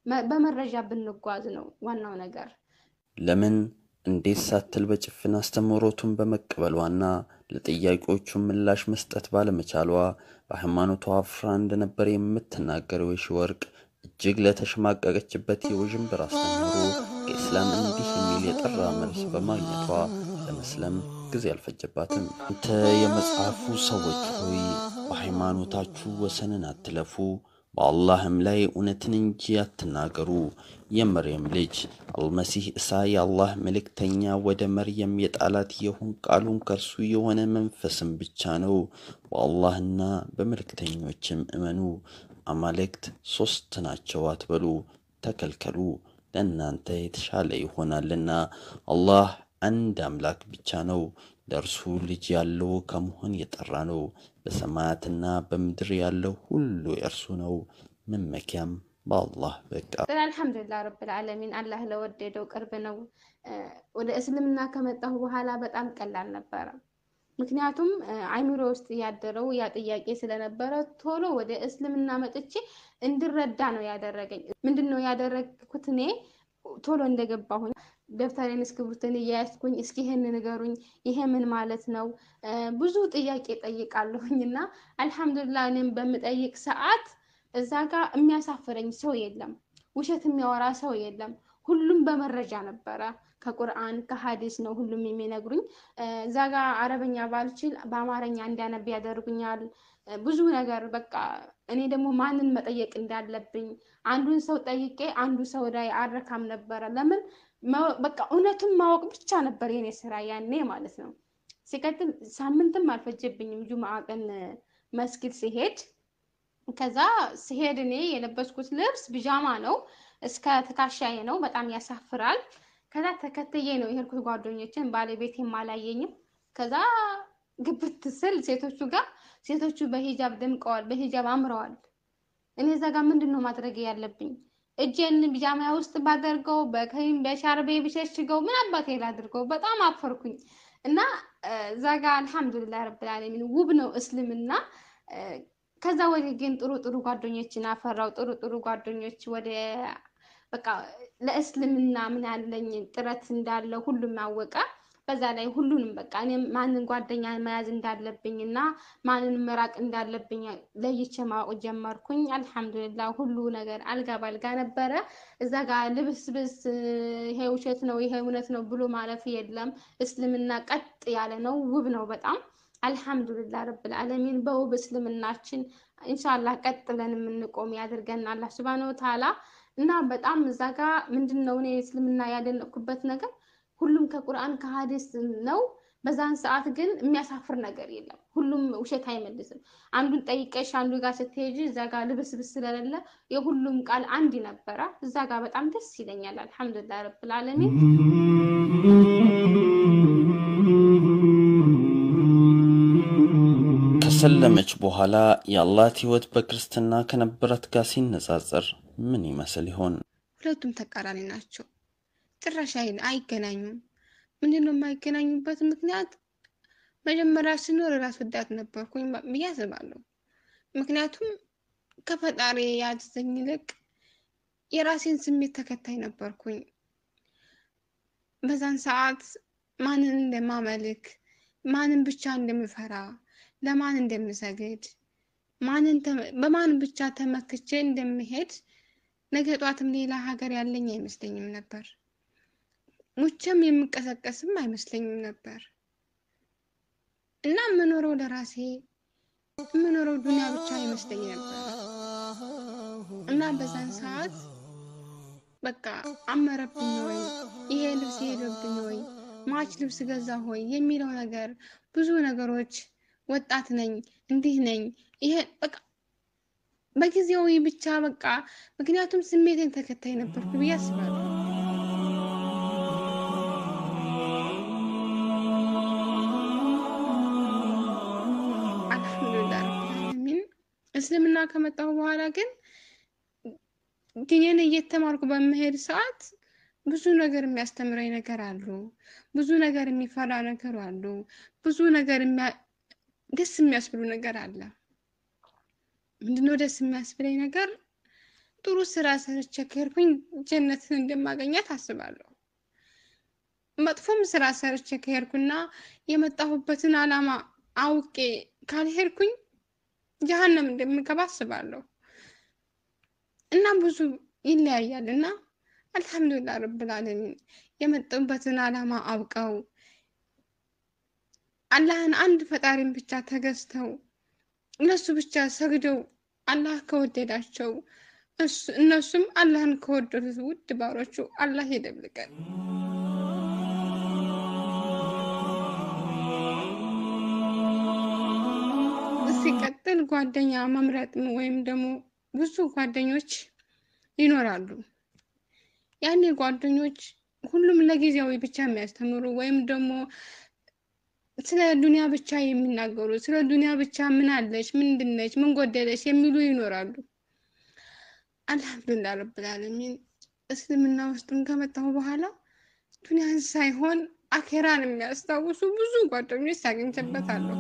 በመረጃ ብንጓዝ ነው ዋናው ነገር። ለምን እንዴት ሳትል በጭፍን አስተምህሮቱን በመቀበሏና ለጥያቄዎቹ ምላሽ መስጠት ባለመቻሏ በሃይማኖቷ አፍራ እንደነበር የምትናገረው የሺወርቅ እጅግ ለተሸማቀቀችበት የውዥንብር አስተምህሮ ከኢስላም እንዲህ የሚል የጠራ መልስ በማግኘቷ ለመስለም ጊዜ አልፈጀባትም። አንተ የመጽሐፉ ሰዎች ሆይ በሃይማኖታችሁ ወሰንን አትለፉ፣ በአላህም ላይ እውነትን እንጂ አትናገሩ። የመርየም ልጅ አልመሲህ እሳ የአላህ መልእክተኛ ወደ መርየም የጣላት የሁን ቃሉን ከእርሱ የሆነ መንፈስም ብቻ ነው። በአላህና በመልእክተኞችም እመኑ። አማልክት ሶስት ናቸው አትበሉ፣ ተከልከሉ፣ ለእናንተ የተሻለ ይሆናልና። አላህ አንድ አምላክ ብቻ ነው። ለእርሱ ልጅ ያለው ከመሆን የጠራ ነው። በሰማያትና በምድር ያለው ሁሉ የእርሱ ነው። መመኪያም በአላህ በቃ። አልሐምዱሊላህ ረብል ዓለሚን አላህ ለወደደው ቅርብ ነው። ወደ እስልምና ከመጣሁ በኋላ በጣም ቀላል ነበረ። ምክንያቱም አይምሮ ውስጥ ያደረው ያ ጥያቄ ስለነበረ ቶሎ ወደ እስልምና መጥቼ እንድረዳ ነው ያደረገኝ። ምንድን ነው ያደረግኩት? እኔ ቶሎ እንደገባሁኝ ደብተሬን እስክሪብቶን እያያዝኩኝ እስኪ ይሄን ንገሩኝ፣ ይሄ ምን ማለት ነው? ብዙ ጥያቄ ጠይቃለሁኝ እና አልሐምዱሊላህ እኔም በምጠይቅ ሰዓት እዛ ጋር የሚያሳፍረኝ ሰው የለም፣ ውሸት የሚያወራ ሰው የለም። ሁሉም በመረጃ ነበረ። ከቁርአን ከሀዲስ ነው ሁሉም የሚነግሩኝ። እዛ ጋር አረበኛ ባልችል በአማርኛ እንዲያነብ ያደርጉኛል። ብዙ ነገር በቃ እኔ ደግሞ ማንን መጠየቅ እንዳለብኝ አንዱን ሰው ጠይቄ አንዱ ሰው ላይ አረካም ነበረ። ለምን በቃ እውነቱን ማወቅ ብቻ ነበር የኔ ስራ ያኔ ማለት ነው። ሲቀጥል ሳምንትም አልፈጀብኝም ጁምአ ቀን መስጊድ ሲሄድ ከዛ ሲሄድ እኔ የለበስኩት ልብስ ቢጃማ ነው፣ እስከ ትከሻዬ ነው። በጣም ያሳፍራል። ከዛ ተከትዬ ነው የሄድኩት ጓደኞችን፣ ባለቤቴም አላየኝም። ከዛ ግብት ስል ሴቶቹ ጋር ሴቶቹ በሂጃብ ደምቀዋል፣ በሂጃብ አምረዋል። እኔ እዛ ጋር ምንድን ነው ማድረግ ያለብኝ? እጄን ቢጃማ ውስጥ ባደርገው በከይም በሻርቤ ብሸሽገው ምን አባቴ ላድርገው? በጣም አፈርኩኝ እና እዛ ጋር አልሐምዱሊላህ ረብል ዓለሚን ውብ ነው እስልምና። ከዛ ወዲህ ግን ጥሩ ጥሩ ጓደኞችን አፈራው። ጥሩ ጥሩ ጓደኞች ወደ በቃ ለእስልምና ምን ያለኝ ጥረት እንዳለው ሁሉም አወቀ። በዛ ላይ ሁሉንም በቃ እኔም ማንን ጓደኛ መያዝ እንዳለብኝ እና ማንን መራቅ እንዳለብኝ ለይቼ ማወቅ ጀመርኩኝ። አልሐምዱሊላህ ሁሉ ነገር አልጋ ባልጋ ነበረ። እዛ ጋር ልብስብስ ይሄ ውሸት ነው ይሄ እውነት ነው ብሎ ማለፍ የለም። እስልምና ቀጥ ያለ ነው፣ ውብ ነው በጣም አልሐምዱሊላህ ረብል ዓለሚን በውብ እስልምናችን ኢንሻአላህ ቀጥ ብለን የምንቆም ያድርገን አላህ ሱብሃነሁ ወተዓላ። እና በጣም እዛ ጋ ምንድን ነው እኔ እስልምና ያደነቅኩበት ነገር ሁሉም ከቁርአን ከሀዲስ ነው። በዛን ሰዓት ግን የሚያሳፍር ነገር የለም። ሁሉም ውሸት አይመልስም። አንዱን ጠይቀሽ አንዱ ጋር ስትሄጂ እዛ ጋር ልብስብስ ስለሌለ የሁሉም ቃል አንድ ነበረ። እዛ ጋር በጣም ደስ ይለኛል። አልሐምዱሊላህ ረብል ዓለሚን። ከሰለመች በኋላ የአላት ህይወት በክርስትና ከነበራት ጋር ሲነጻጸር ምን ይመስል ይሆን? ሁለቱም ተቃራኒ ናቸው። ጭራሽ አይ- አይገናኙም። ምንድን ነው የማይገናኙበት ምክንያት? መጀመሪያ ስኖር ራስ ወዳድ ነበርኩኝ ብዬ አስባለሁ። ምክንያቱም ከፈጣሪ ያዘኝ ይልቅ የራሴን ስሜት ተከታይ ነበርኩኝ። በዛን ሰዓት ማንን እንደማመልክ፣ ማንን ብቻ እንደምፈራ፣ ለማን እንደምሰግድ፣ ማንን ተመ- በማን ብቻ ተመክቼ እንደምሄድ ነገ ጧትም ሌላ ሀገር ያለኝ አይመስለኝም ነበር። ሙቼም የምቀሰቀስም አይመስለኝም ነበር እና የምኖረው ለራሴ የምኖረው ዱንያ ብቻ አይመስለኝ ነበር እና በዛን ሰዓት በቃ አመረብኝ ወይ ይሄ ልብስ ሄደብኝ ወይ ማች ልብስ ገዛ ሆይ የሚለው ነገር ብዙ ነገሮች ወጣት ነኝ እንዲህ ነኝ ይሄ በቃ በጊዜያዊ ብቻ በቃ ምክንያቱም ስሜቴን ተከታይ ነበርኩ ብዬ አስባለሁ። አልሐምዱሊላህ ረብል ዓለሚን እስልምና ከመጣሁ በኋላ ግን ዲኔን እየተማርኩ በመሄድ ሰዓት ብዙ ነገር የሚያስተምረኝ ነገር አሉ። ብዙ ነገር የሚፈራ ነገር አሉ። ብዙ ነገር የሚያ- ደስ የሚያስብሉ ነገር አለ። ምንድነው ደስ የሚያስብለኝ ነገር? ጥሩ ስራ ሰርቼ ከሄድኩኝ ጀነትን እንደማገኛት አስባለሁ። መጥፎም ስራ ሰርቼ ከሄድኩና የመጣሁበትን ዓላማ አውቄ ካልሄድኩኝ ጀሀነም እንደምገባ አስባለሁ። እና ብዙ ይለያያል እና አልሐምዱሊላህ ረብል ዓለሚን የመጡበትን ዓላማ አውቀው አላህን አንድ ፈጣሪን ብቻ ተገዝተው እነሱ ብቻ ሰግደው አላህ ከወደዳቸው እሱ- እነሱም አላህን ከወደዱት ውድ ባሮቹ አላህ ይደብልቀን። ሲቀጥል ጓደኛ መምረጥ ወይም ደግሞ ብዙ ጓደኞች ይኖራሉ። ያኔ ጓደኞች ሁሉም ለጊዜያዊ ብቻ የሚያስተምሩ ወይም ደግሞ ስለ ዱንያ ብቻ የሚናገሩ ስለ ዱንያ ብቻ ምን አለች፣ ምንድነች፣ ምን ጎደለች የሚሉ ይኖራሉ። አልሐምዱሊላህ ረብል ዓለሚን እስልምና ውስጥም ከመጣሁ በኋላ ዱንያን ሳይሆን አኼራን የሚያስታውሱ ብዙ ጓደኞች አግኝቼበታለሁ።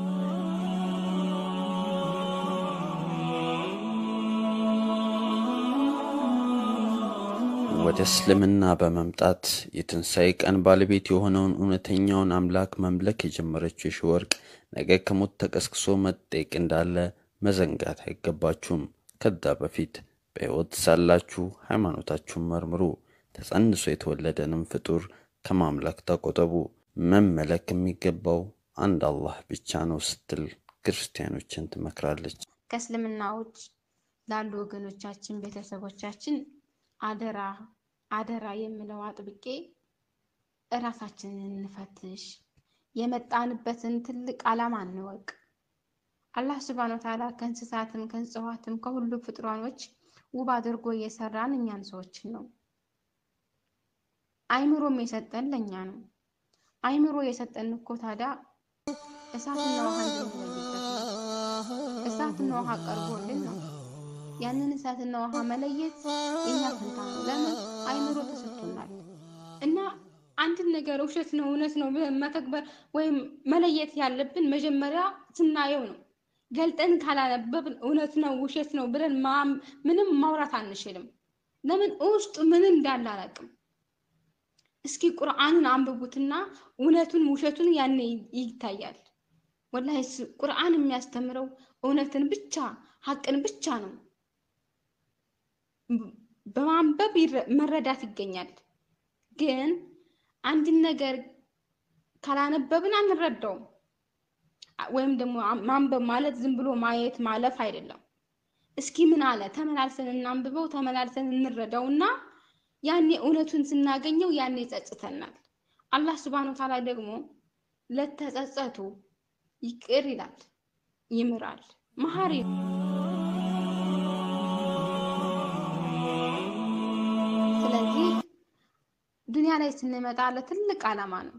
ወደ እስልምና በመምጣት የትንሣኤ ቀን ባለቤት የሆነውን እውነተኛውን አምላክ መምለክ የጀመረችው የሺወርቅ ነገ ከሞት ተቀስቅሶ መጠየቅ እንዳለ መዘንጋት አይገባችሁም። ከዛ በፊት በሕይወት ሳላችሁ ሃይማኖታችሁን መርምሩ። ተጸንሶ የተወለደንም ፍጡር ከማምለክ ተቆጠቡ። መመለክ የሚገባው አንድ አላህ ብቻ ነው ስትል ክርስቲያኖችን ትመክራለች። ከእስልምና ውጭ ላሉ ወገኖቻችን ቤተሰቦቻችን አደራ አደራ የምለው አጥብቄ እራሳችንን እንፈትሽ፣ የመጣንበትን ትልቅ ዓላማ እንወቅ። አላህ ስብሐነ ወተዓላ ከእንስሳትም ከእጽዋትም ከሁሉ ፍጥሯኖች ውብ አድርጎ እየሰራን እኛን ሰዎችን ነው። አይምሮም የሰጠን ለእኛ ነው። አይምሮ የሰጠን እኮ ታዲያ እሳትና ውሃ እንድንለይበት ነው። እሳትና ውሃ ቀርቦልን ነው። ያንን እሳትና ውሃ መለየት የኛ ፈንታ ነው። ለምን አይምሮ ተሰጥቶናል። እና አንድን ነገር ውሸት ነው እውነት ነው ብለን መተግበር ወይም መለየት ያለብን መጀመሪያ ስናየው ነው። ገልጠን ካላነበብን እውነት ነው ውሸት ነው ብለን ማ- ምንም ማውራት አንችልም። ለምን ውስጡ ምን እንዳለ አላውቅም። እስኪ ቁርአንን አንብቡትና እውነቱን ውሸቱን ያኔ ይታያል። ወላሂ ስ- ቁርአን የሚያስተምረው እውነትን ብቻ ሀቅን ብቻ ነው። ብ- በማንበብ ይረ- መረዳት ይገኛል። ግን አንድን ነገር ካላነበብን አንረዳውም። አ- ወይም ደግሞ አ- ማንበብ ማለት ዝም ብሎ ማየት ማለፍ አይደለም። እስኪ ምን አለ ተመላልሰን እናንብበው፣ ተመላልሰን እንረዳውና ያኔ እውነቱን ስናገኘው ያኔ ይጸጽተናል። አላህ ስብሐነ ወተዓላ ደግሞ ለተጸጸቱ ይቅር ይላል፣ ይምራል፣ መሐሪ ነው። ስለዚህ ዱንያ ላይ ስንመጣ ለትልቅ ዓላማ ነው።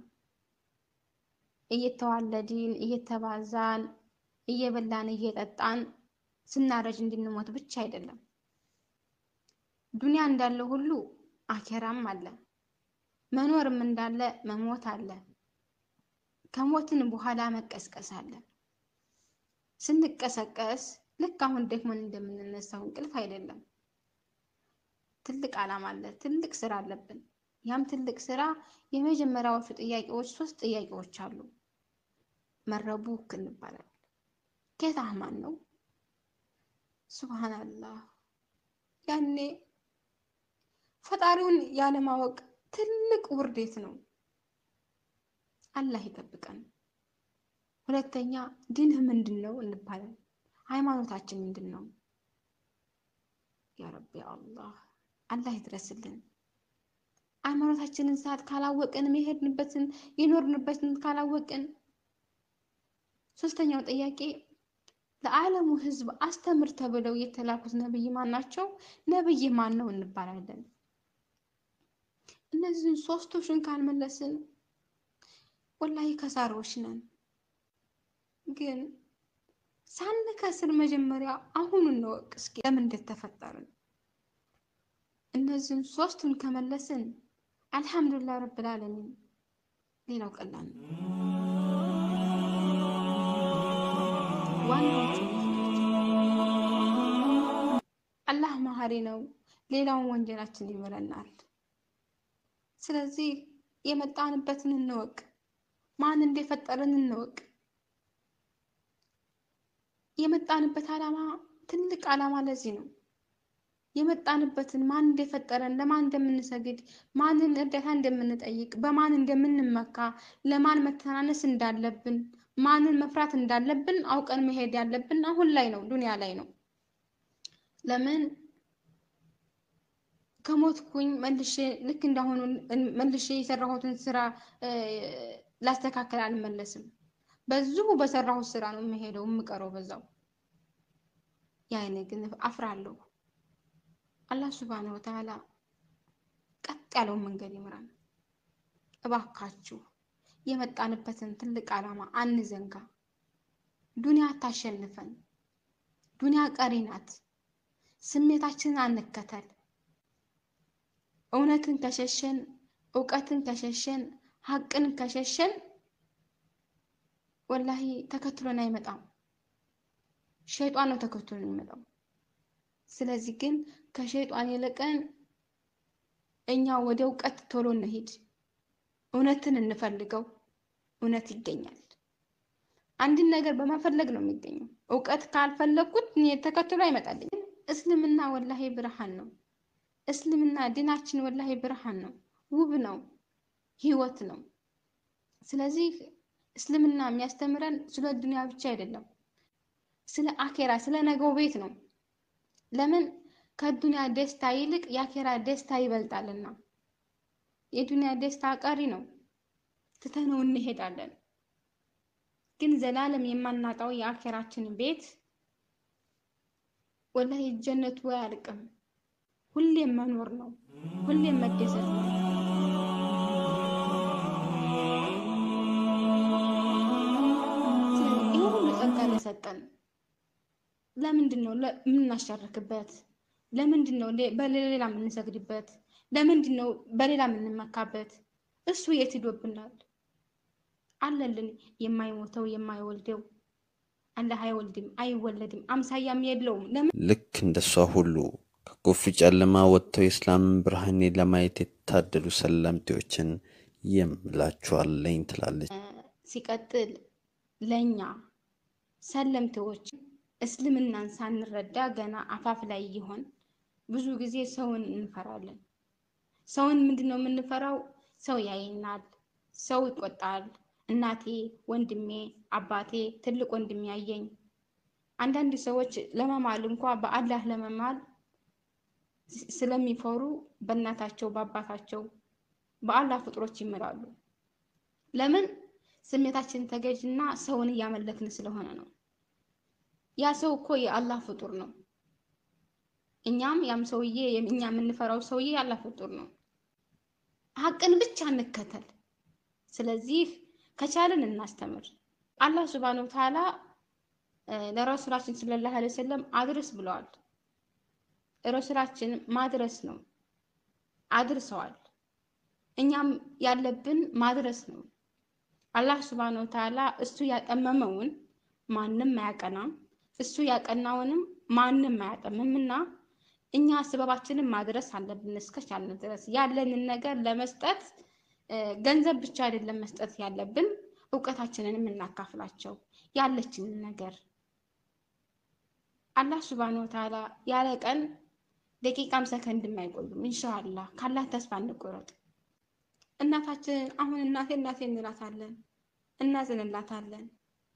እየተዋለድን እየተባዛን እየበላን እየጠጣን ስናረጅ እንድንሞት ብቻ አይደለም። ዱንያ እንዳለ ሁሉ አኬራም አለ። መኖርም እንዳለ መሞት አለ። ከሞትን በኋላ መቀስቀስ አለ። ስንቀሰቀስ ልክ አሁን ደክሞን እንደምንነሳው እንቅልፍ አይደለም። ትልቅ ዓላማ አለ። ትልቅ ስራ አለብን። ያም ትልቅ ስራ የመጀመሪያዎቹ ጥያቄዎች ሶስት ጥያቄዎች አሉ። መረቡክ እንባላለን። ጌታ ማን ነው? ሱብሃንአላህ። ያኔ ፈጣሪውን ያለማወቅ ትልቅ ውርዴት ነው። አላህ ይጠብቀን። ሁለተኛ ዲንህ ምንድን ነው እንባላለን። ሃይማኖታችን ምንድን ነው? ያ ረቢ አላህ አላህ ይድረስልን። ሃይማኖታችንን ሰዓት ካላወቅን የሄድንበትን የኖርንበትን ካላወቅን፣ ሶስተኛው ጥያቄ ለዓለሙ ሕዝብ አስተምር ተብለው የተላኩት ነብይ ማን ናቸው? ነብይ ማን ነው እንባላለን። እነዚህን ሶስቶችን ካልመለስን ወላሂ ከሳሪዎች ነን። ግን ሳንከስር መጀመሪያ አሁኑ እንወቅ እስኪ ለምን እንደተፈጠርን። እነዚህን ሶስቱን ከመለስን አልሐምዱሊላህ ረብል ዓለሚን ሌላው ቀላል ነው። ዋናዎቹ አላህ መሀሪ ነው። ሌላውን ወንጀላችን ይምረናል። ስለዚህ የመጣንበትን እንወቅ፣ ማን እንደፈጠረን እንወቅ። የመጣንበት ዓላማ ትልቅ ዓላማ ለዚህ ነው። የመጣንበትን ማን እንደፈጠረን፣ ለማን እንደምንሰግድ፣ ማንን እርዳታ እንደምንጠይቅ፣ በማን እንደምንመካ፣ ለማን መተናነስ እንዳለብን፣ ማንን መፍራት እንዳለብን አውቀን መሄድ ያለብን አሁን ላይ ነው፣ ዱንያ ላይ ነው። ለምን ከሞትኩኝ መልሼ ልክ እንዳሁኑ መልሼ የሰራሁትን ስራ ላስተካከል አልመለስም። በዚሁ በሰራሁት ስራ ነው የምሄደው የምቀረው በዛው። ያኔ ግን አፍራለሁ። አላህ ሱብሃነሁ ወተዓላ ቀጥ ያለውን መንገድ ይምራል። እባካችሁ የመጣንበትን ትልቅ ዓላማ አንዘንጋ። ዱንያ አታሸንፈን። ዱንያ ቀሪ ናት። ስሜታችንን አንከተል። እውነትን ከሸሸን፣ እውቀትን ከሸሸን፣ ሀቅን ከሸሸን ወላሂ ተከትሎን አይመጣም። ሸይጧን ነው ተከትሎን የሚመጣው። ስለዚህ ግን ከሸይጧን የለቀን እኛ ወደ እውቀት ቶሎ እንሂድ። እውነትን እንፈልገው። እውነት ይገኛል። አንድን ነገር በመፈለግ ነው የሚገኘው። እውቀት ካልፈለግኩት ተከትሎ አይመጣልኝም። እስልምና ወላሂ ብርሃን ነው። እስልምና ዲናችን ወላሂ ብርሃን ነው፣ ውብ ነው፣ ህይወት ነው። ስለዚህ እስልምና የሚያስተምረን ስለ ዱንያ ብቻ አይደለም፣ ስለ አኬራ ስለ ነገው ቤት ነው። ለምን ከዱንያ ደስታ ይልቅ የአኬራ ደስታ ይበልጣልና። የዱንያ ደስታ ቀሪ ነው፣ ትተነው እንሄዳለን። ግን ዘላለም የማናጣው የአኬራችን ቤት ወላሂ ጀነቱ አያልቅም። ሁሌም መኖር ነው። ሁሌም መደሰት ነው። ስለዚህ ይህ ሁሉ ጸጋ ለሰጠን ለምንድን ነው የምናሻርክበት? ለምንድን ነው በሌላ የምንሰግድበት? ለምንድን ነው በሌላ የምንመካበት? እሱ የት ሂዶብናል? አለልን የማይሞተው የማይወልደው አላህ አይወልድም አይወለድም፣ አምሳያም የለውም። ለምን ልክ እንደሷ ሁሉ ከኩፍ ጨለማ ወጥተው የእስላምን ብርሃኔ ለማየት የታደሉ ሰለምቴዎችን የምላችኋለኝ ትላለች። ሲቀጥል ለእኛ ሰለምቴዎች እስልምናን ሳንረዳ ገና አፋፍ ላይ ይሆን ብዙ ጊዜ ሰውን እንፈራለን። ሰውን ምንድን ነው የምንፈራው? ሰው ያየናል፣ ሰው ይቆጣል። እናቴ፣ ወንድሜ፣ አባቴ፣ ትልቅ ወንድሜ ያየኝ አንዳንድ ሰዎች ለመማል እንኳ በአላህ ለመማል ስለሚፈሩ በእናታቸው በአባታቸው በአላህ ፍጥሮች ይምላሉ። ለምን? ስሜታችን ተገዥና ሰውን እያመለክን ስለሆነ ነው። ያ ሰው እኮ የአላህ ፍጡር ነው። እኛም ያም ሰውዬ እኛ የምንፈራው ሰውዬ የአላህ ፍጡር ነው። ሀቅን ብቻ እንከተል። ስለዚህ ከቻልን እናስተምር። አላህ ሱብሃነሁ ወተዓላ ለረሱላችን ሰለላሁ ዐለይሂ ወሰለም አድርስ ብለዋል። ረሱላችን ማድረስ ነው፣ አድርሰዋል። እኛም ያለብን ማድረስ ነው። አላህ ሱብሃነሁ ወተዓላ እሱ ያጠመመውን ማንም አያቀናም፣ እሱ ያቀናውንም ማንም አያጠምምና እኛ ስበባችንን ማድረስ አለብን እስከቻልን ድረስ ያለንን ነገር ለመስጠት ገንዘብ ብቻ አይደለም መስጠት ያለብን፣ እውቀታችንንም እናካፍላቸው ያለችንን ነገር አላህ ሱብሃነሁ ወተዓላ ያለ ቀን ደቂቃም ሰከንድም አይቆዩም። ኢንሻአላህ ካላህ ተስፋ እንቆረጥ። እናታችንን አሁን እናቴ እናቴ እንላታለን፣ እናዝንላታለን።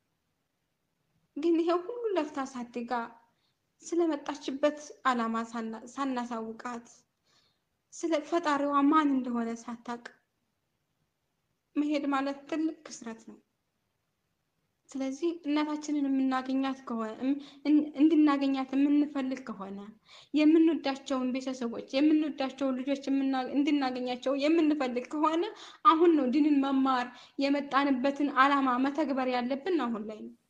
ግን ይሄ ሁሉ ለፍታ ሳድጋ ስለመጣችበት ዓላማ ሳናሳውቃት ስለ ፈጣሪዋ ማን እንደሆነ ሳታቅ መሄድ ማለት ትልቅ ክስረት ነው። ስለዚህ እናታችንን የምናገኛት ከሆነ እንድናገኛት የምንፈልግ ከሆነ የምንወዳቸውን ቤተሰቦች የምንወዳቸውን ልጆች እንድናገኛቸው የምንፈልግ ከሆነ አሁን ነው ድንን መማር የመጣንበትን ዓላማ መተግበር ያለብን አሁን ላይ ነው።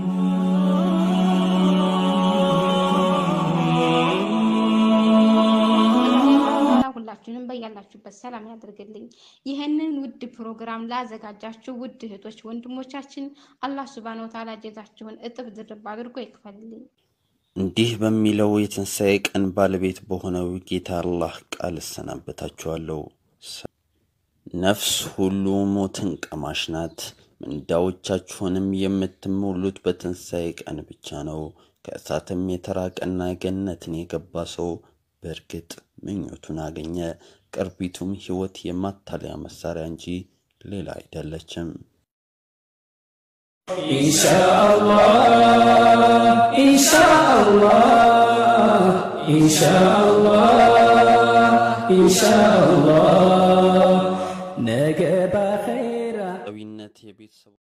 ሁላችሁንም በያላችሁበት ሰላም ያደርግልኝ። ይህንን ውድ ፕሮግራም ላዘጋጃችሁ ውድ እህቶች ወንድሞቻችን አላህ ሱብሃነሁ ወተዓላ ጀዛችሁን እጥፍ ድርብ አድርጎ ይክፈልልኝ። እንዲህ በሚለው የትንሣኤ ቀን ባለቤት በሆነው ጌታ አላህ ቃል እሰናበታችኋለሁ። ነፍስ ሁሉ ሞትን ቀማሽ ናት። ምንዳዎቻችሁንም የምትሞሉት በትንሣኤ ቀን ብቻ ነው። ከእሳትም የተራቀና ገነትን የገባ ሰው በእርግጥ ምኞቱን አገኘ። ቅርቢቱም ሕይወት የማታለያ መሳሪያ እንጂ ሌላ አይደለችም። ኢንሻአላህ ኢንሻአላህ ኢንሻአላህ ኢንሻአላህ ነገ በኸይራ ዊነት የቤተሰቡ